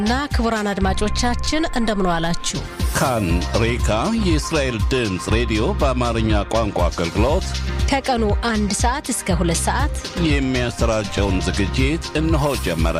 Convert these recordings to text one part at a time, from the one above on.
እና ክቡራን አድማጮቻችን እንደምን ዋላችሁ። ካን ሬካ የእስራኤል ድምፅ ሬዲዮ በአማርኛ ቋንቋ አገልግሎት ከቀኑ አንድ ሰዓት እስከ ሁለት ሰዓት የሚያሰራጨውን ዝግጅት እነሆ ጀመረ።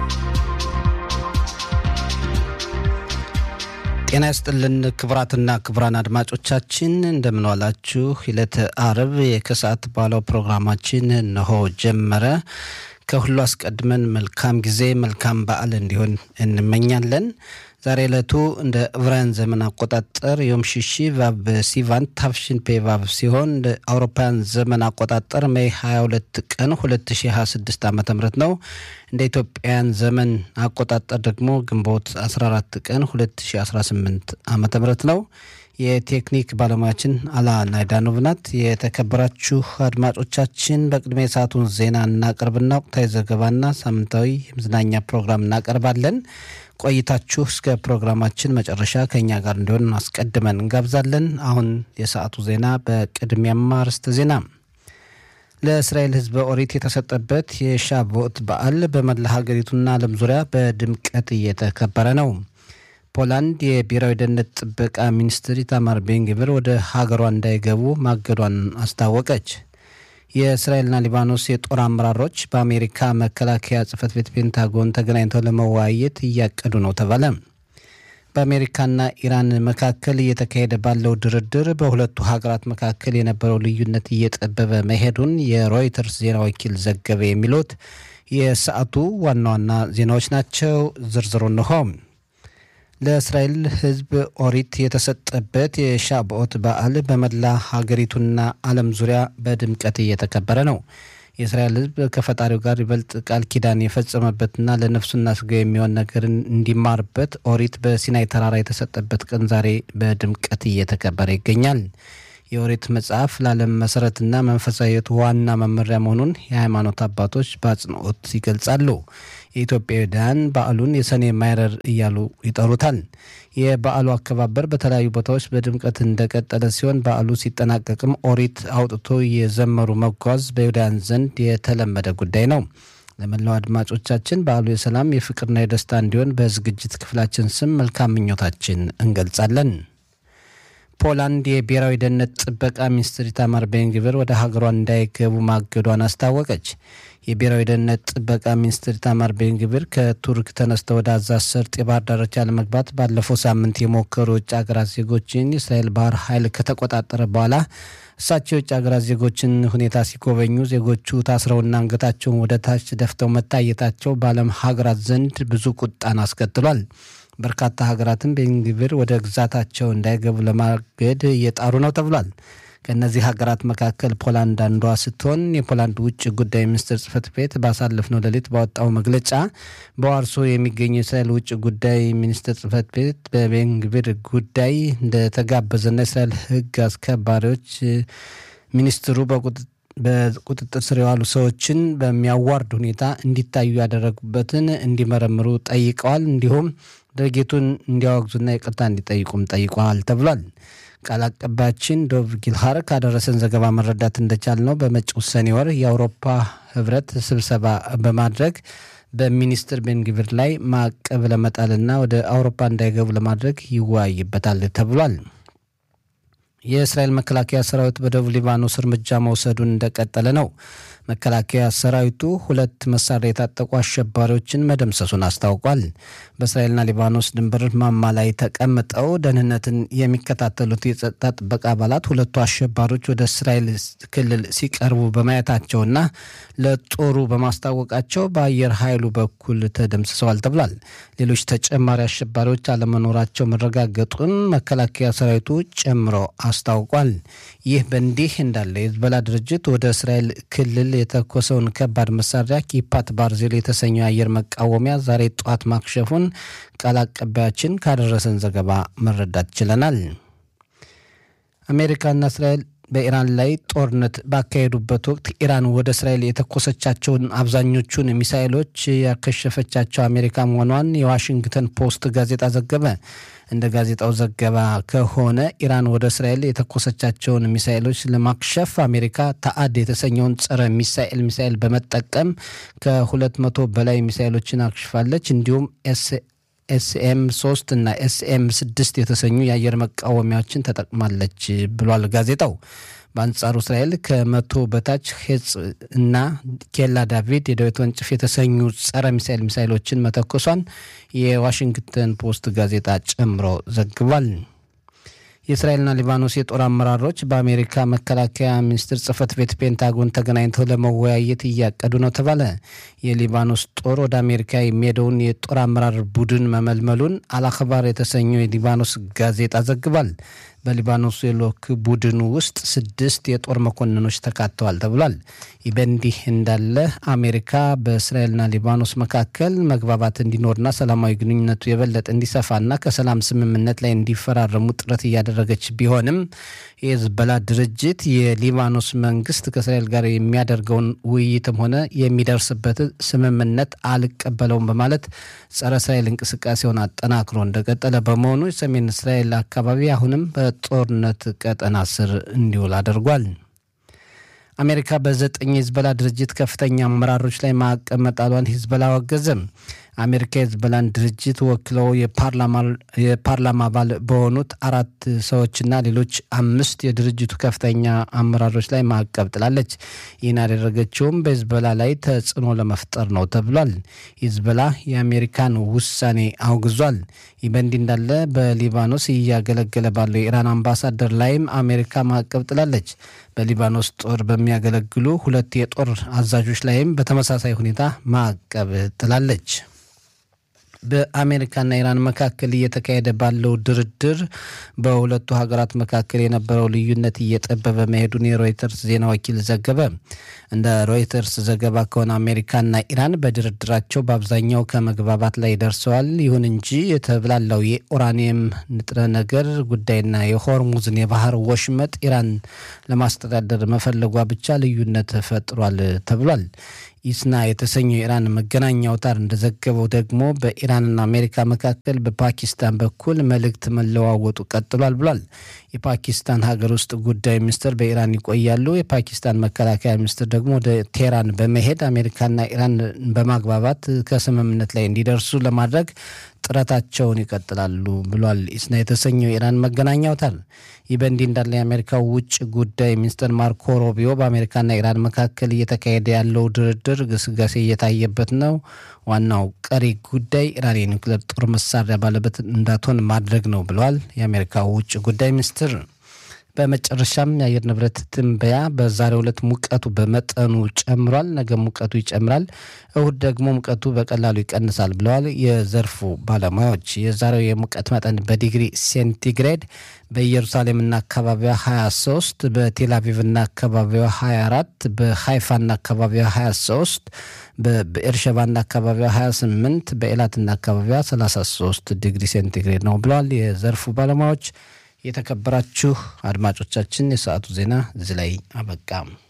ጤና ይስጥልን ክቡራትና ክቡራን አድማጮቻችን እንደምንዋላችሁ። ዕለተ አርብ የከሰዓት ባለው ፕሮግራማችን እነሆ ጀመረ። ከሁሉ አስቀድመን መልካም ጊዜ መልካም በዓል እንዲሆን እንመኛለን። ዛሬ ዕለቱ እንደ ዕብራውያን ዘመን አቆጣጠር ዮም ሽሺ ቫብ ሲቫን ታፍሽን ፔ ቫብ ሲሆን እንደ አውሮፓውያን ዘመን አቆጣጠር ሜይ 22 ቀን 2026 ዓ ም ነው። እንደ ኢትዮጵያውያን ዘመን አቆጣጠር ደግሞ ግንቦት 14 ቀን 2018 ዓ ም ነው። የቴክኒክ ባለሙያችን አላ ናይዳኖቭ ናት። የተከበራችሁ አድማጮቻችን በቅድሚያ የሰዓቱን ዜና እናቀርብና ወቅታዊ ዘገባና ሳምንታዊ የመዝናኛ ፕሮግራም እናቀርባለን። ቆይታችሁ እስከ ፕሮግራማችን መጨረሻ ከእኛ ጋር እንዲሆን አስቀድመን እንጋብዛለን። አሁን የሰዓቱ ዜና በቅድሚያም አርዕስተ ዜና ለእስራኤል ሕዝበ ኦሪት የተሰጠበት የሻቮት በዓል በመላ ሀገሪቱና ዓለም ዙሪያ በድምቀት እየተከበረ ነው። ፖላንድ የብሔራዊ ደህንነት ጥበቃ ሚኒስትር ኢታማር ቤንግቪር ወደ ሀገሯ እንዳይገቡ ማገዷን አስታወቀች። የእስራኤልና ሊባኖስ የጦር አመራሮች በአሜሪካ መከላከያ ጽህፈት ቤት ፔንታጎን ተገናኝተው ለመወያየት እያቀዱ ነው ተባለ። በአሜሪካና ኢራን መካከል እየተካሄደ ባለው ድርድር በሁለቱ ሀገራት መካከል የነበረው ልዩነት እየጠበበ መሄዱን የሮይተርስ ዜና ወኪል ዘገበ። የሚሉት የሰዓቱ ዋና ዋና ዜናዎች ናቸው። ዝርዝሩ እንሆ። ለእስራኤል ሕዝብ ኦሪት የተሰጠበት የሻብኦት በዓል በመላ ሀገሪቱና ዓለም ዙሪያ በድምቀት እየተከበረ ነው። የእስራኤል ሕዝብ ከፈጣሪው ጋር ይበልጥ ቃል ኪዳን የፈጸመበትና ለነፍሱና ስጋ የሚሆን ነገርን እንዲማርበት ኦሪት በሲናይ ተራራ የተሰጠበት ቀን ዛሬ በድምቀት እየተከበረ ይገኛል። የኦሪት መጽሐፍ ለዓለም መሰረትና መንፈሳዊ ሕይወት ዋና መመሪያ መሆኑን የሃይማኖት አባቶች በአጽንኦት ይገልጻሉ። የኢትዮጵያውያን በዓሉን የሰኔ ማይረር እያሉ ይጠሩታል። የበዓሉ አከባበር በተለያዩ ቦታዎች በድምቀት እንደቀጠለ ሲሆን በዓሉ ሲጠናቀቅም ኦሪት አውጥቶ የዘመሩ መጓዝ በይሁዳውያን ዘንድ የተለመደ ጉዳይ ነው። ለመላው አድማጮቻችን በዓሉ የሰላም የፍቅርና የደስታ እንዲሆን በዝግጅት ክፍላችን ስም መልካም ምኞታችን እንገልጻለን። ፖላንድ የብሔራዊ ደህንነት ጥበቃ ሚኒስትር ኢታማር ቤንግቪር ወደ ሀገሯ እንዳይገቡ ማገዷን አስታወቀች። የብሔራዊ ደህንነት ጥበቃ ሚኒስትር ኢታማር ቤንግቪር ከቱርክ ተነስተው ወደ አዛዝ ሰርጥ የባህር ዳርቻ ለመግባት ባለፈው ሳምንት የሞከሩ የውጭ ሀገራት ዜጎችን የእስራኤል ባህር ኃይል ከተቆጣጠረ በኋላ እሳቸው የውጭ ሀገራት ዜጎችን ሁኔታ ሲጎበኙ ዜጎቹ ታስረውና አንገታቸውን ወደ ታች ደፍተው መታየታቸው በዓለም ሀገራት ዘንድ ብዙ ቁጣን አስከትሏል። በርካታ ሀገራትም ቤንግቪር ወደ ግዛታቸው እንዳይገቡ ለማገድ እየጣሩ ነው ተብሏል። ከእነዚህ ሀገራት መካከል ፖላንድ አንዷ ስትሆን የፖላንድ ውጭ ጉዳይ ሚኒስትር ጽህፈት ቤት ባሳለፍነው ሌሊት ባወጣው መግለጫ በዋርሶ የሚገኘው የእስራኤል ውጭ ጉዳይ ሚኒስትር ጽህፈት ቤት በቤንግቪር ጉዳይ እንደተጋበዘና የእስራኤል ሕግ አስከባሪዎች ሚኒስትሩ በቁጥጥር ስር የዋሉ ሰዎችን በሚያዋርድ ሁኔታ እንዲታዩ ያደረጉበትን እንዲመረምሩ ጠይቀዋል። እንዲሁም ድርጊቱን እንዲያወግዙና ይቅርታ እንዲጠይቁም ጠይቀዋል ተብሏል። ቃል አቀባያችን ዶቭ ጊልሃር ካደረሰን ዘገባ መረዳት እንደቻል ነው በመጪው ሰኔ ወር የአውሮፓ ህብረት ስብሰባ በማድረግ በሚኒስትር ቤንግቪር ላይ ማዕቀብ ለመጣልና ወደ አውሮፓ እንዳይገቡ ለማድረግ ይወያይበታል ተብሏል። የእስራኤል መከላከያ ሰራዊት በደቡብ ሊባኖስ እርምጃ መውሰዱን እንደቀጠለ ነው። መከላከያ ሰራዊቱ ሁለት መሳሪያ የታጠቁ አሸባሪዎችን መደምሰሱን አስታውቋል። በእስራኤልና ሊባኖስ ድንበር ማማ ላይ ተቀምጠው ደህንነትን የሚከታተሉት የጸጥታ ጥበቃ አባላት ሁለቱ አሸባሪዎች ወደ እስራኤል ክልል ሲቀርቡ በማየታቸውና ለጦሩ በማስታወቃቸው በአየር ኃይሉ በኩል ተደምስሰዋል ተብሏል። ሌሎች ተጨማሪ አሸባሪዎች አለመኖራቸው መረጋገጡን መከላከያ ሰራዊቱ ጨምሮ አስታውቋል። ይህ በእንዲህ እንዳለ የህዝበላ ድርጅት ወደ እስራኤል ክልል የተኮሰውን ከባድ መሳሪያ ኪፓት ባርዜል የተሰኘው የአየር መቃወሚያ ዛሬ ጠዋት ማክሸፉን ቃል አቀባያችን ካደረሰን ዘገባ መረዳት ችለናል። አሜሪካና እስራኤል በኢራን ላይ ጦርነት ባካሄዱበት ወቅት ኢራን ወደ እስራኤል የተኮሰቻቸውን አብዛኞቹን ሚሳኤሎች ያከሸፈቻቸው አሜሪካ መሆኗን የዋሽንግተን ፖስት ጋዜጣ ዘገበ። እንደ ጋዜጣው ዘገባ ከሆነ ኢራን ወደ እስራኤል የተኮሰቻቸውን ሚሳኤሎች ለማክሸፍ አሜሪካ ታአድ የተሰኘውን ጸረ ሚሳኤል ሚሳኤል በመጠቀም ከሁለት መቶ በላይ ሚሳኤሎችን አክሽፋለች። እንዲሁም ኤስ ኤስኤም ሶስት እና ኤስኤም ስድስት የተሰኙ የአየር መቃወሚያዎችን ተጠቅማለች ብሏል ጋዜጣው። በአንጻሩ እስራኤል ከመቶ በታች ሄጽ እና ኬላ ዳቪድ የዳዊት ወንጭፍ የተሰኙ ጸረ ሚሳይል ሚሳይሎችን መተኮሷን የዋሽንግተን ፖስት ጋዜጣ ጨምሮ ዘግቧል። የእስራኤልና ሊባኖስ የጦር አመራሮች በአሜሪካ መከላከያ ሚኒስቴር ጽህፈት ቤት ፔንታጎን ተገናኝተው ለመወያየት እያቀዱ ነው ተባለ። የሊባኖስ ጦር ወደ አሜሪካ የሚሄደውን የጦር አመራር ቡድን መመልመሉን አልአክባር የተሰኘው የሊባኖስ ጋዜጣ ዘግቧል። በሊባኖስ የልዑክ ቡድኑ ውስጥ ስድስት የጦር መኮንኖች ተካተዋል ተብሏል። ይህ በእንዲህ እንዳለ አሜሪካ በእስራኤልና ሊባኖስ መካከል መግባባት እንዲኖርና ሰላማዊ ግንኙነቱ የበለጠ እንዲሰፋና ከሰላም ስምምነት ላይ እንዲፈራረሙ ጥረት እያደረገች ቢሆንም የሂዝቦላ ድርጅት የሊባኖስ መንግስት ከእስራኤል ጋር የሚያደርገውን ውይይትም ሆነ የሚደርስበት ስምምነት አልቀበለውም በማለት ጸረ እስራኤል እንቅስቃሴውን አጠናክሮ እንደቀጠለ በመሆኑ የሰሜን እስራኤል አካባቢ አሁንም በጦርነት ቀጠና ስር እንዲውል አድርጓል። አሜሪካ በዘጠኝ የሂዝቦላ ድርጅት ከፍተኛ አመራሮች ላይ ማዕቀብ መጣሏን ሂዝቦላ አወገዘም። አሜሪካ የሂዝቦላን ድርጅት ወክለው የፓርላማ አባል በሆኑት አራት ሰዎችና ሌሎች አምስት የድርጅቱ ከፍተኛ አመራሮች ላይ ማዕቀብ ጥላለች። ይህን ያደረገችውም በሂዝቦላ ላይ ተጽዕኖ ለመፍጠር ነው ተብሏል። ሂዝቦላ የአሜሪካን ውሳኔ አውግዟል። ይህ በእንዲህ እንዳለ በሊባኖስ እያገለገለ ባለው የኢራን አምባሳደር ላይም አሜሪካ ማዕቀብ ጥላለች። በሊባኖስ ጦር በሚያገለግሉ ሁለት የጦር አዛዦች ላይም በተመሳሳይ ሁኔታ ማዕቀብ ጥላለች። በአሜሪካና ኢራን መካከል እየተካሄደ ባለው ድርድር በሁለቱ ሀገራት መካከል የነበረው ልዩነት እየጠበበ መሄዱን የሮይተርስ ዜና ወኪል ዘገበ። እንደ ሮይተርስ ዘገባ ከሆነ አሜሪካና ኢራን በድርድራቸው በአብዛኛው ከመግባባት ላይ ደርሰዋል። ይሁን እንጂ የተብላላው የኡራኒየም ንጥረ ነገር ጉዳይና የሆርሙዝን የባህር ወሽመጥ ኢራን ለማስተዳደር መፈለጓ ብቻ ልዩነት ፈጥሯል ተብሏል። ኢስና የተሰኘው የኢራን መገናኛ አውታር እንደዘገበው ደግሞ በኢራንና አሜሪካ መካከል በፓኪስታን በኩል መልእክት መለዋወጡ ቀጥሏል ብሏል። የፓኪስታን ሀገር ውስጥ ጉዳይ ሚኒስትር በኢራን ይቆያሉ። የፓኪስታን መከላከያ ሚኒስትር ደግሞ ወደ ቴህራን በመሄድ አሜሪካና ኢራን በማግባባት ከስምምነት ላይ እንዲደርሱ ለማድረግ ጥረታቸውን ይቀጥላሉ ብሏል። ኢስና የተሰኘው የኢራን መገናኛ አውታር። ይህ በእንዲህ እንዳለ የአሜሪካው ውጭ ጉዳይ ሚኒስትር ማርኮ ሮቢዮ በአሜሪካና ኢራን መካከል እየተካሄደ ያለው ድርድር ግስጋሴ እየታየበት ነው፣ ዋናው ቀሪ ጉዳይ ኢራን የኒውክሌር ጦር መሳሪያ ባለቤት እንዳትሆን ማድረግ ነው ብለዋል የአሜሪካው ውጭ ጉዳይ ሚኒስትር። በመጨረሻም የአየር ንብረት ትንበያ በዛሬው ዕለት ሙቀቱ በመጠኑ ጨምሯል፣ ነገ ሙቀቱ ይጨምራል፣ እሁድ ደግሞ ሙቀቱ በቀላሉ ይቀንሳል ብለዋል የዘርፉ ባለሙያዎች። የዛሬው የሙቀት መጠን በዲግሪ ሴንቲግሬድ በኢየሩሳሌምና አካባቢዋ 23፣ በቴልአቪቭና አካባቢዋ 24፣ በሃይፋና አካባቢዋ 23፣ በብኤርሸባና አካባቢዋ 28፣ በኤላትና አካባቢዋ 33 ዲግሪ ሴንቲግሬድ ነው ብለዋል የዘርፉ ባለሙያዎች። የተከበራችሁ አድማጮቻችን የሰዓቱ ዜና እዚህ ላይ አበቃ።